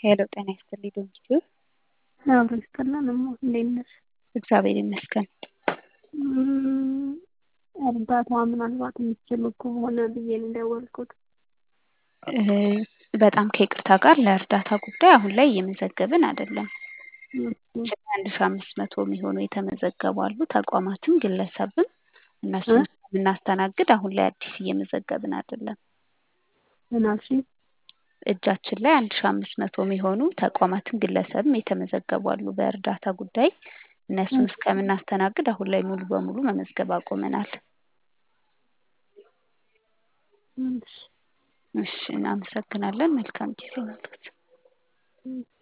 ሄሎ ጤና ይስጥልኝ ዶንኪ አብሮ ይስጥልን እሞ እንዴት ነሽ? እግዚአብሔር ይመስገን። እርዳታ ምናልባት የምትችሉ ከሆነ ብዬ ነው የደወልኩት። በጣም ከይቅርታ ጋር ለእርዳታ ጉዳይ አሁን ላይ እየመዘገብን አይደለም። አንድ ሺ አምስት መቶ የሚሆኑ የተመዘገቡ አሉ። ተቋማትም ግለሰብም እነሱን የምናስተናግድ አሁን ላይ አዲስ እየመዘገብን አይደለም። ምን አልሽኝ? እጃችን ላይ አንድ ሺ አምስት መቶ የሚሆኑ ተቋማትም ግለሰብም የተመዘገቡ አሉ በእርዳታ ጉዳይ። እነሱን እስከምናስተናግድ አሁን ላይ ሙሉ በሙሉ መመዝገብ አቁመናል። እሺ እሺ እናመሰግናለን። መልካም ጊዜ ማለት